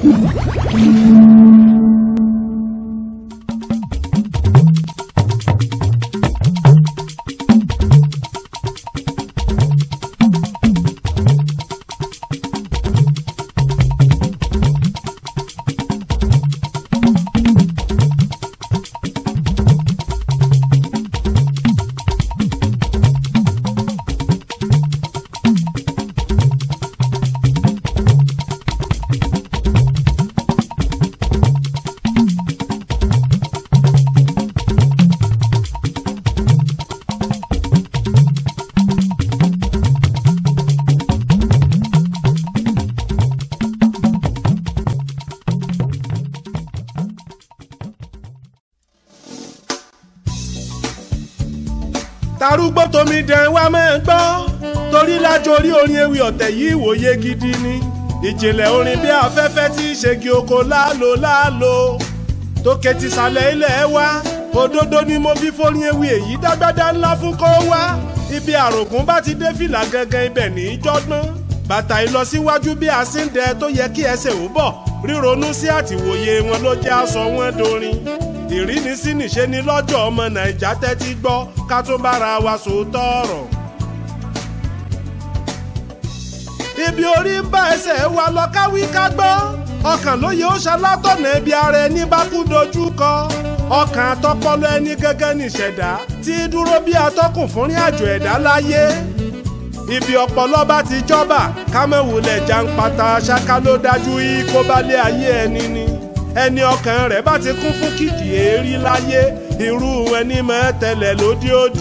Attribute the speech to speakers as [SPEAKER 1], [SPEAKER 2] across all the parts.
[SPEAKER 1] tarúgbó tomi dẹ̀ wá máa gbọ́ torí lájọ orí orin ewì ọ̀tẹ̀ yìí ìwòye gidi ni ìjìnlẹ̀ orin bí afẹ́fẹ́ tí í ṣègi oko láàlò láàlò tó kẹtì sàlẹ̀ ilẹ̀ wa òdodo ni mo fi forin ewì èyí dágbádá ńlá fún kó wá ibi àrògùn bá ti dé fìlà gangan ibẹ̀ ní í jọ́gbọ́n bàtà ìlọsíwájú bí àsíndẹ tó yẹ kí ẹsẹ̀ ò bọ̀ ríronú sí àtìwòye wọn ló jẹ́ aṣọ wọn dorin ìrínisí nìṣe ni lọ́jọ́ ọmọ nàìjà tẹ́tí gbọ́ ká tún bára wa sòótọ́ ọ̀rọ̀. ibi orí ń bá ẹsẹ̀ wa lọ káwí ká gbọ́ ọkàn lóye ó ṣalátọ̀nà ibi ara ẹni bá kú dojú kọ ọkàn àtọpọlọ ẹni gẹ́gẹ́ nìṣẹ̀dá tí dúró bí atọ́kùn fúnrin àjò ẹ̀dá láyé ibi ọpọlọ bá ti jọba kámẹ́wùlẹ̀ jàǹpátá ṣáká ló dájú yìí kó bá lé ayé ẹni ni ẹni ọkàn rẹ̀ bá ti kún fún kìkì èérí láyé irú ẹni máa tẹ̀lẹ̀ lódì òdì.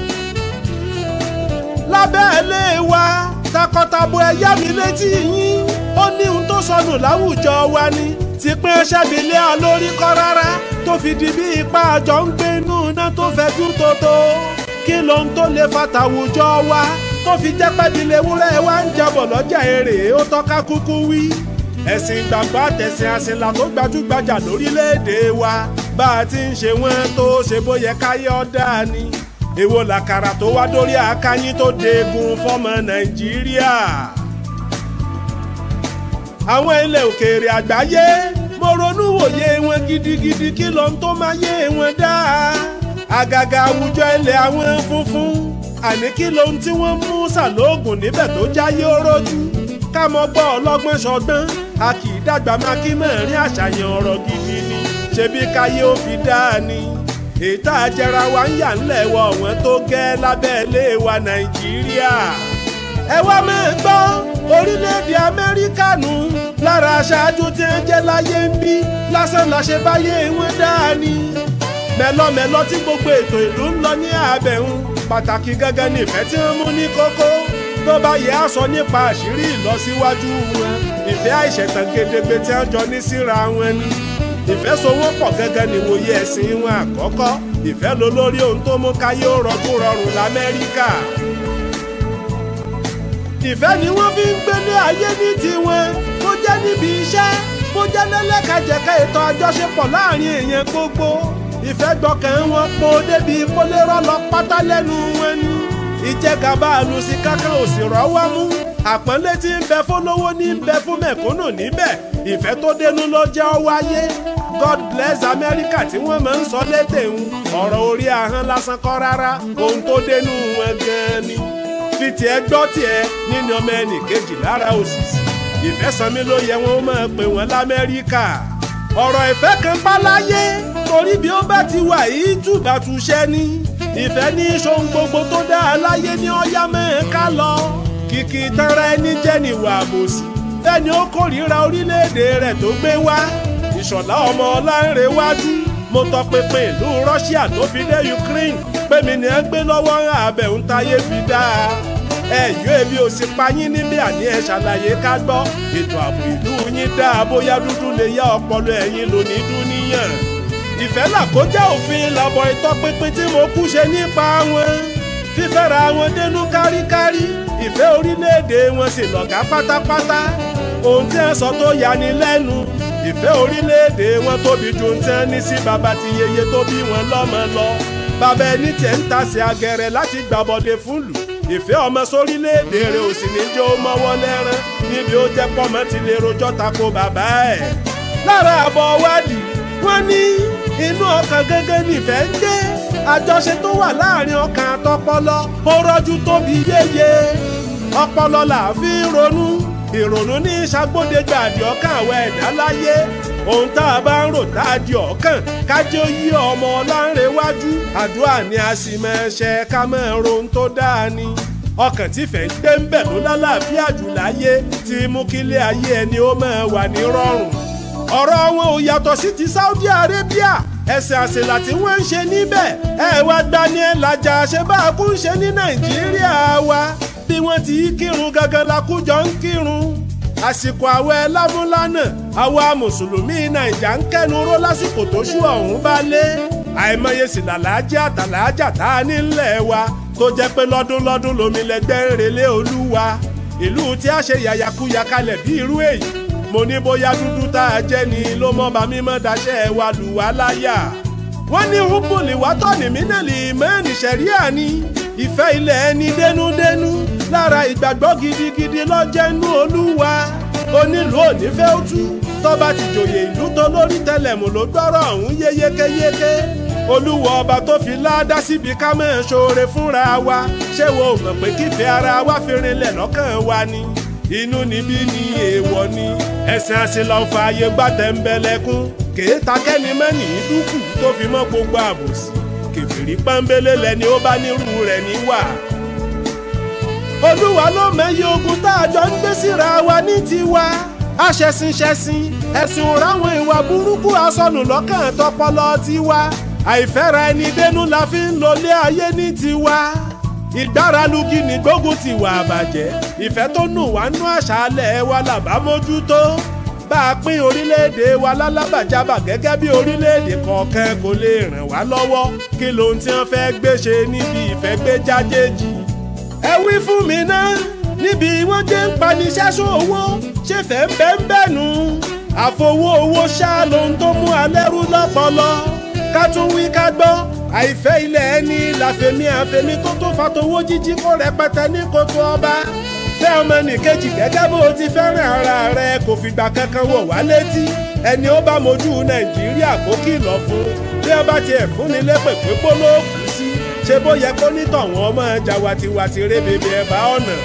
[SPEAKER 1] lábẹ́ ilé wa takọtabo ẹ̀yá mi létí yín ó ní ohun tó sọnù láwùjọ wa ni ti pín ṣẹ́bilé alórí kọ́ rárá tó fi di bí ipa àjọ ń gbé inú iná tó fẹjú tótó kí lohun tó lè fatàwùjọ wa tó fi jẹ́ pẹ́bílẹ̀ ewúrẹ́ wa ń jabọ̀ lọ́jà èrè ó tọ́ka kúkú wí ẹ̀sìn ìgbàgbọ́ àtẹ̀sìn àsìnlá tó gbajúgbajà lórílẹ̀‐èdè wa bá a ti ń ṣe wọ́n tó ṣe bóyẹ káyé ọ̀dà ni èwo làkàrà tó wá dórí àkáyín tó deegun fọ́mọ nàìjíríà. àwọn ilẹ̀ òkèèrè àgbáyé mo ronú wòye wọn gidigidi kí lóhun tó máa yé wọn dáa àgàgà àwùjọ ilẹ̀ àwọn funfun àní kí lóhun tí wọ́n mú sàlóògùn níbẹ̀ tó jáyé ó rójú ká mọ gbọ́ ọlọ́gbọ́n ṣọgbọ́n a kì í dàgbà máa kí mẹ́rin àṣàyàn ọ̀rọ̀ gidi ni ṣebí káyé ó fi dáa ni ètò àjẹra wa ń yà ńlẹ̀ wọ ọ̀wọ́n tó gẹ́ lábẹ́ ilé wa nàìjíríà. ẹ wá máa gbọ́ orílẹ̀-èdè amẹ́ríkà nù lára aṣáájú tí ń jẹ́ láyé ń bí lásán làṣẹ báyé wọn dáa ni. mẹ́lọ́mẹ́lọ́ tí gbogbo ètò ìlú ń lọ ní àbẹ̀hún pàtàkì gẹ́gẹ́ ní ìfẹ́ tí wọ́n mú ní kókó tó bá yẹ á sọ nípa àṣírí ìlọsíwájú wọn ìfẹ́ àìṣẹ̀tàn gedegbe tí wọ́n jọ ní síra wọn ni ìfẹ́ sowó pọ̀ gẹ́gẹ́ ní wòye ẹ̀sìn wọn àkọ́kọ́ ìfẹ́ ló lórí ohun tó mú káyé ó rọjú rọrùn lamẹ́ríkà ìfẹ́ ni wọ́n fi ń gbélé ayé ní tiwọn bó jẹ́ níbi iṣẹ́ bó jẹ́ lẹ́lẹ́kajẹ̀ka ètò àjọṣepọ̀ láàrin èèyàn gbogbo ìfẹ́ gbọ́kàn wọn po débi kólérọ́ lọ pátá lẹ́nu wọn ni ìjẹgàba àlùsí kankan ò sì rọ́wọ́ mú àpọ́nlé tí ń bẹ fólówó ní ń bẹ fún mẹ̀kúnnù níbẹ̀ ìfẹ́ tó dénú ló jẹ́ ọ wáyé god bless america tí wọ́n máa ń sọ lédè ń ọ̀rọ̀ orí ahọ́n lásán kọ́ rárá ohun tó dénú wọn gan-an ni fi tiẹ̀ gbọ́ tiẹ̀ nínú ọmọ ẹnì kejì lára òṣìṣì ìfẹ́ sanmi ló yẹ wọn máa pè wọ́n lamẹ́ríkà ọ̀rọ̀ ìfẹ́ kan bá láyé torí bí ó bá ti wà yìí túbàtúṣẹ́ ni ìfẹ́ ní ṣohun gbogbo tó dáa láyé ní ọ̀yá mẹ́ẹ̀ká lọ kìkì tanra ẹni jẹ́ níwà àbòsí fẹ́ni ó kórìíra orílẹ̀-èdè rẹ̀ tó gbé wá ìṣọ̀lá ọmọ ọlánrewájú mo tọpinpin ìlú Russia tó fi dé Ukraine pé mi ní ẹ gbé lọ́wọ́ àbẹ̀hún táyé fi dáa ẹ̀yọ́ èmi ò sì pa yín níbi àní ẹ̀ ṣàlàyé ká gbọ́ ètò ààbò ìlú yín dáa bóyá dúdú lè yá ọpọlọ ẹ̀yin lónìí dúníyàn ìfẹ́ làkójá òfin làbọ̀ ìtọpinpin tí mo kú ṣe nípa wọn fífẹ́ra wọn dénú káríkárí ìfẹ́ orílẹ̀-èdè wọn sì lọ̀gá pátápátá ohun tí ẹ sọ tó yani lẹ́nu ìfẹ́ orílẹ̀-èdè wọn tóbi ju ohun tí ẹ ní sí bàbá ti yeye tó bí wọn lọ́mọ lọ bàbá ẹni tiẹ̀ ń tasẹ̀ agẹrẹ láti gbàbọ̀dé fún lù ìfẹ́ ọmọ sórílẹ̀-èdè rẹ̀ ò sì ní jẹ́ ó mọ́wọ́ lẹ́rán ní níbi ó jẹ́ pọ́mọ ti lè rojọ́ tako bàbá ẹ̀. lára àbọ̀ wádìí wọ́n ní inú ọkàn gẹ́gẹ́ nífẹ̀ẹ́ ń gbé àjọṣe tó wà láàrin ọkàn àtọpọlọ ó rọ́jú tóbi yéye ọpọlọ là fi ń ronú ìrònú ní ìṣàgbọ́dẹ̀gbà àdì ọkàn àwọn ẹ̀dá láyé ohun tá a bá ń rò tá a di ọ̀kàn kájọ yí ọmọ ọlánrewájú àdúrà ni a sì máa ṣe ká máa rohun tó dáa ni ọkàn tí fẹ́ ń gbé ń bẹ̀ ló lálàáfíà jù láyé tí mú kílé ayé ẹni ó máa wà ní rọrùn ọ̀rọ̀ wọn ò yàtọ̀ sí ti Saudi Arabia ẹ̀sìn àṣìlá tí wọ́n ń ṣe níbẹ̀ ẹ wá gbani ẹ̀ làjà ṣe bá a kú ń ṣe ní Nàìjíríà wa bí wọ́n ti kírun gangan la kú jọ ń kírun àsìkò àwẹ̀ lámúlánà àwa mùsùlùmí nàìjà ń kẹnu ró lásìkò tó ṣú ọ̀hún bá lé àìmọye sì làlájà àtàlájà tá a nílẹ̀ wa tó jẹ́ pé lọ́dún lọ́dún lomi lẹ́gbẹ́ ń relé olúwa ìlú tí a ṣe yàyàkuyà kalẹ̀ bí irú èyí mo ní bóyá dúdú tá a jẹ́ ni ló mọ́ bá mímọ́ daṣẹ́ wa lù wá láyà wọ́n ní húbùlì wátọ́nì mínàlì mẹ́rin ṣẹ̀ríà ni ìfẹ́ ilẹ̀ ẹni dénúdénú lára ìgbàgbọ́ gidigidi lọ́jẹ́nú olúwa onílù onífẹ́ òtú tọ́ba ti jòyè ìlú tó lórí tẹlẹ̀mù ló gbọ́rọ̀ ọ̀hún yé yékéyéké olúwa ọba tó fi láádá síbi ká mọ̀ ṣoore fúnra wa ṣé wo mọ̀ pé kífẹ́ ara wa fi rinlẹ̀ lọ́kàn wa ni inú níbí ni èèwọ̀ ni ẹ̀sìn àṣìlọ fa ayé gbàtẹ́ńbẹ́lẹ́kún kèéta kẹ́ni mẹ́nì dúkù tó fi mọ́ gbogbo àbòsí kèfèrí pọ́nbélé lẹni ó bá nírú rẹ̀ níwà olúwa ló mẹ́yẹ ogun tá a jọ ń gbé síra wa ní tiwa aṣẹ̀sìnṣẹ̀sìn ẹ̀sìn ráwọn ìwà burúkú asọnù lọ́kàn tọpọlọ tiwa àìfẹ́ra ẹni dénú la fi ń lọlé ayé ní tiwa ìgbáralugi ní gbógun ti wà àbàjẹ́ ìfẹ́ tó nù wá nú àṣálẹ̀ wa làbá mójútó bá a pín orílẹ̀-èdè wa lálábàjábà gẹ́gẹ́ bí orílẹ̀-èdè kọ̀ọ̀kan kò lè ràn wá lọ́wọ́ kí lohun tí wọ́n fẹ́ gbé ṣe níbi ìfẹ́ gbé jájéjì ẹ wí fún mi náà níbi wọ́n jẹ́ ń paniṣẹ́sọ owó ṣe fẹ́ ń bẹ́ ń bẹ́nu àfowó owó ṣá lohun tó mú alẹ́rú lọ́pọlọ ká tún wí ká gbọ́ àìfẹ́ ilẹ̀ ẹni làfẹ̀mí àfẹ̀mí tó tó fatowó jíjí kó rẹpẹtẹ ní kótó ọba fẹ́ ọmọ nìkejì gẹ́gẹ́ bó o ti fẹ́ràn ara rẹ kò fìgbà kankan wọ̀ wá létí ẹni ó bá mojú nàìjíríà kó kìlọ̀ fún bí wọ́n bá tiẹ̀ fún ni lépè pé gbólóòkù sí ṣe bó yẹ kó nítọ̀hún ọmọ ẹja watiwati rébébé ẹ̀bá ọ̀nà.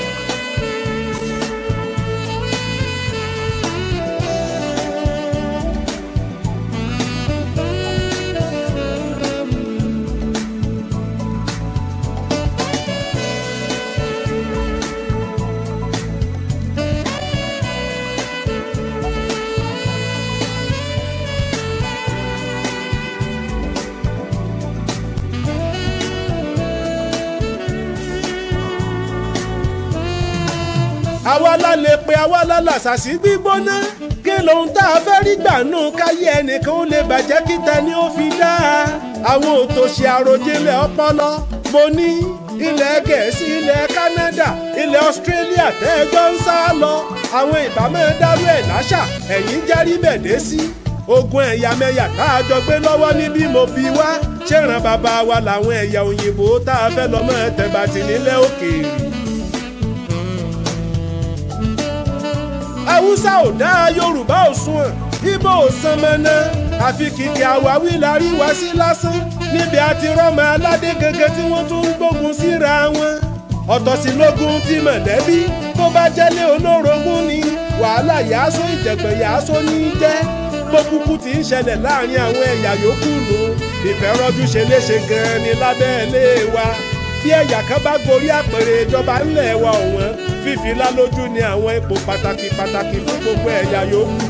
[SPEAKER 1] àwa la lè pe àwa la làṣàṣì gbígbóná kí lóhun tá a fẹ́ rí gbà nù káyé ẹnìkan ó lè bàjẹ́ kíta ni ó fi dá àwọn òtòṣì àròjinlẹ̀ ọpọlọ mo ní ilẹ̀ gẹ̀ẹ́sì ilẹ̀ Canada ilẹ̀ Australia tẹ́ẹ̀jọ́ ń sá lọ àwọn ìbámu dárú ẹ̀ láṣà ẹ̀yìn járí bẹ̀dẹ̀ sí ogun ẹ̀yàmẹ̀yà tá a jọ gbé lọ́wọ́ níbí mo bí wá ṣèràn bàbá wa làwọn ẹ̀yà òyìnbó tá a fẹ́ lọ́mọ tẹ̀bàtì nílẹ̀ òkèèrè. haúsá ò dá yorùbá ò sunwọ̀n ibo ò san mọ́nà àfi kìkì àwáwí la rí wá sí lásán níbi àti rọ́mọ aládé gẹ́gẹ́ tí wọ́n tún ń gbógun síra wọn ọ̀tọ̀ sí lógún tí mọ̀lẹ́bí tó bá jẹ́lé olórogún ni wàhálà yàásó ìjẹ̀gbẹ̀ yàásó ní í jẹ́ gbókùkù tí ń ṣẹlẹ̀ láàrin àwọn ẹ̀yà yòókù nù ìfẹ́ rọ́jú ṣe léṣe gan-an ni lábẹ́ ilé wa bí ẹ̀yà kan bá gorí àpèrè ìjọba ńlẹ̀ wa ọ̀wọ́n fífi lálójú ni àwọn ipò pàtàkì pàtàkì fún gbogbo ẹ̀yà yòókù.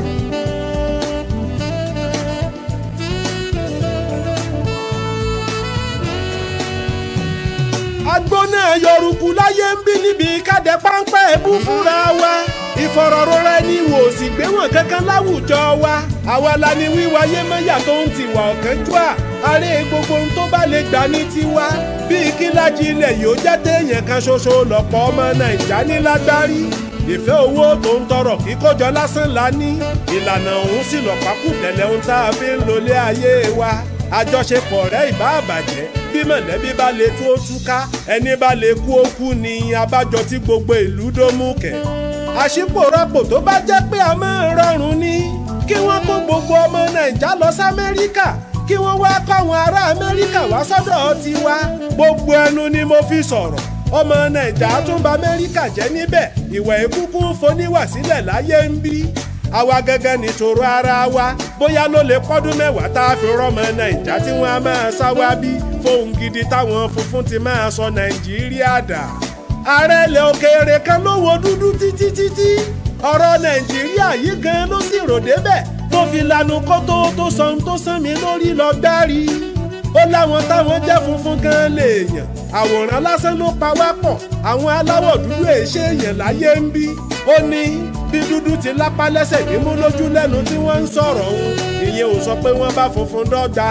[SPEAKER 1] agbóná yọrùkú láyé ń bí níbi kádẹ páńpẹ́ ẹ̀bú fúnra wa ìfọ̀rọ̀rọ̀rọ̀ ẹni wò sì gbé wọn kankan láwùjọ wa àwa la ni wíwáyé mẹ́yà tó ń tiwà ọ̀kánjúà àárẹ̀ gbogbo ohun tó bá lè gbà ní tiwa bíi kíláàjì ilẹ̀ yìí ó jẹ́ téèyàn kan ṣoṣo lọ́pọ̀ ọmọ nàìjà ní lágbárí ìfẹ́ owó tó ń tọrọ kíkójọ lásán la ní ìlànà òun sì lọ́pàkù tẹ̀lé ohun tá a fi ń lólé ayé wa àjọṣepọ̀ rẹ̀ ìbá àbàjẹ́ bí mọ̀lẹ́bí bá lè tú ó túká ẹni bá lè kú ó kú ni abájọ tí gbogbo ìlú dó mú kẹ̀ àṣìpòrọpò tó bá jẹ́ pé a máa rọrùn ni kí wọ́n kó gbogbo ọmọ nàìjà lọ sí amẹ́ríkà kí wọ́n wá káwọn ará amẹ́ríkà wá sọ́dọ̀ tiwa gbogbo ẹnu ni mo fi sọ̀rọ̀ ọmọ nàìjà tún bà amẹ́ríkà jẹ́ níbẹ̀ ìwà ìkúkú foníwà sílẹ̀ láyé ń bí àwa gẹ́gẹ́ níṣòro ara wa bóyá ló lè pọ́dún mẹ́wàá tá a fi rọ́mọ nàìjà tí wọ́n á máa sá wá bí fóun gidi táwọn funfun ti máa sọ nàìjíríà dà ààrẹ ilẹ̀ òkèèrè kan ló wo dúdú títí títí ọ̀rọ̀ nàìjíríà yìí gan ló sì rò débẹ̀ tó fi lanu kó tó tó sọ ohun tó sán mi lórí lọ gbárí ó láwọn táwọn jẹ́ funfun gan lèèyàn àwòrán lásán ló pa wá pọ̀ àwọn aláwọ̀ dúdú èṣe èèyàn láyé ń bí ó ní bí dúdú ti lápá lẹ́sẹ̀ nímú lójú lẹ́nu tí wọ́n ń sọ̀rọ̀ òun ìyẹn ò sọ pé wọ́n bá funfun dọ́gba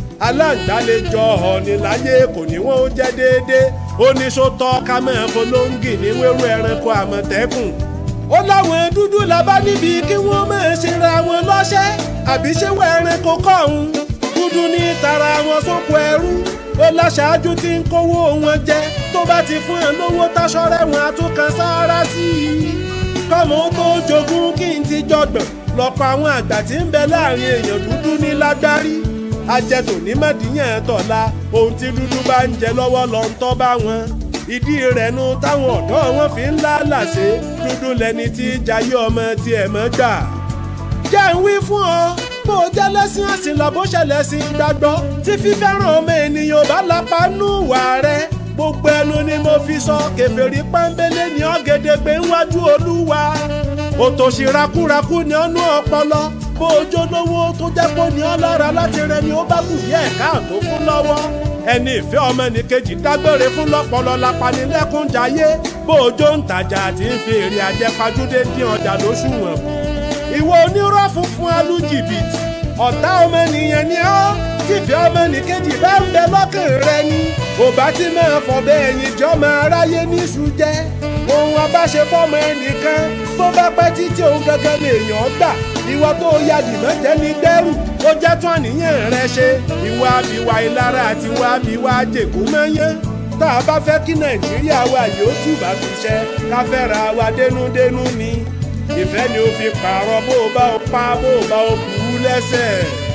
[SPEAKER 1] aláǹdálejò ọ̀ọ́ni láyé kò ní wọ́n ó jẹ́ déédéé ó ní sótọ́ ká máa folóńgì ní wéwú ẹranko àmọ̀tẹ́kùn ó láwọn dúdú la bá níbi kí wọ́n máa ṣe ra wọn lọ́ṣẹ́ àbí ṣé wọ ẹranko kọ́hún dúdú ní tara wọn sóko ẹrú ó láṣáájú tí ń kówó wọn jẹ tó bá ti fún ẹ lówó táṣọrẹ wọn àtúnkan sáárá sí i kọ́mọ tó jogún kí n ti jọgbọ̀n lọ́pọ̀ àwọn àgbà tí ń bẹ láàrin èèyàn dúdú ní lágbárí ajẹtò ní mọ̀díyàn tọ̀la ohun tí dúdú bá ń jẹ lọ́wọ́ lọ ń tọ́ bá wọn ìdí rẹ̀ nu táwọn ọ̀dọ́ wọn fi ń lálàsé dúdú lẹni tí jayé ọmọ tiẹ̀ mọ́ gbà. jẹ́ ń wí fún ọ bó o jẹ́ lẹ́sìn ẹ̀sìn lọ bó ṣẹlẹ̀ sí gbàgbọ́ tí fífẹ́ràn ọmọ ènìyàn bá lápá nù wà rẹ̀ gbogbo ẹnu ni mo fi sọ kèfèrí pọ́nbélé ní ọ̀gẹ̀dẹ̀gbẹ̀ ńwájú olúwa òtòṣì rakúrakú ni ọnú ọpọlọ bó ojó lówó tó jẹ́ pé ní ọlọ́ra láti rẹ ni ó bá kù díẹ̀ káàtó fún lọ́wọ́ ẹni ìfẹ́ ọmọ nìkejì dágbére fún lọ́pọlọ lapanilẹ́kúnjayé bó ojó ń tajà àti ń fi èrè àjẹpajúdé dín ọjà lóṣùwọ̀n kù ìwọ onírọ́ funfun alújìbìtì ọ̀tá ọmọnìyàn ni ọ́ tífẹ́ ọmọnìkejì bá ń bẹ lọ́kàn rẹ ni ò bá ti máa fọ̀bẹ ẹ̀yìn jọ máa ráyé níṣu jẹ́ ohun abáṣe fọ́mọ ẹnìkan tó bá pẹ́ títí òun gangan lèèyàn gbà ìwọ tó ya dìmọ́ jẹ́ ní dẹ́rù ó jẹ́ tún àníyàn rẹ ṣe ìwà àbíwá ìlara àti ìwà àbíwá jèkú mọ́yán tá a bá fẹ́ kí nàìjíríà wa yóò túbà fi ṣẹ ká fẹ́ra wa dénúdénú ni ìfẹ́ ni ó fi pààrọ̀ bó o bá o pa bó o bá o kú lẹ́sẹ̀.